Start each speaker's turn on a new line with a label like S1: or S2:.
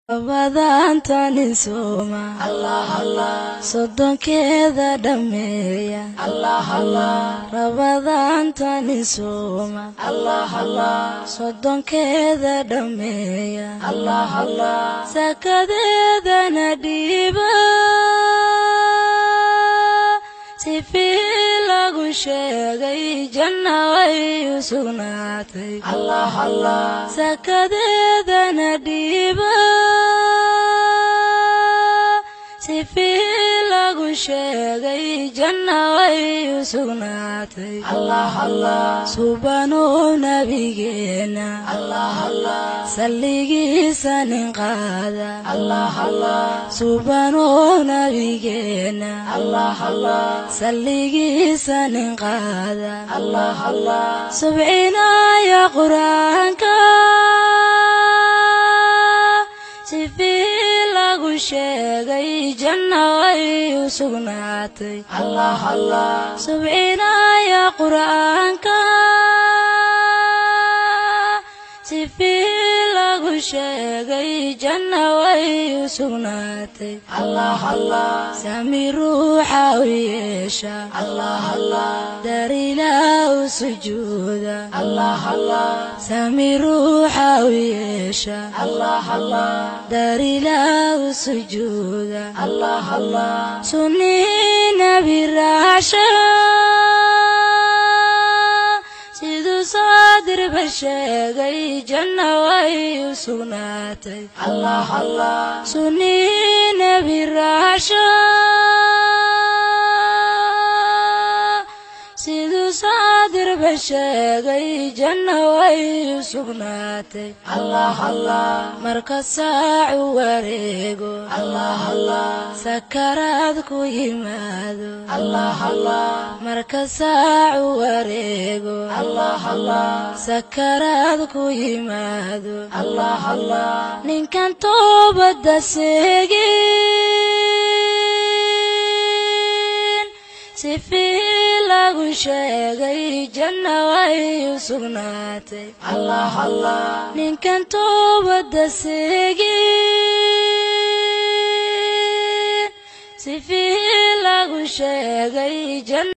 S1: Rabadaantanin sooma sodonkeeda dhameeya Rabadaantanin sooma sodonkeeda dhameeya sakadeedana dhiiba sifii lagu sheegay janna way u sugnaatay sakadeedana dhiiba sifii lagu sheegay janna way u sugnaatay subanow nabigeena salligiisa nin qaada subanow nabigeena salligiisa nin qaada subcinaya qur-aanka sifii lagu sheegay janna way u sugnaatay subcinaya qur-aanka sifii lagu sheegay janna way u sugnaatay sami ruuxa u yeesha darilaa u sujuuda sami ruuxa u yeesha darilaa u sujuuda sunnii nabi raasha siduu saadirba sheegay janna way u sugnaatay sunnii nabi raasha siduu saadirba sheegay janna way u sugnaatay marka saacu wareego sakaraad ku yimaado marka saacu wareego sakaraad ku yimaado ninkan toobadda seegin sifii lagu sheegay janna way u sugnaatay ninkan toobadda seegin sifii lagu sheegay janna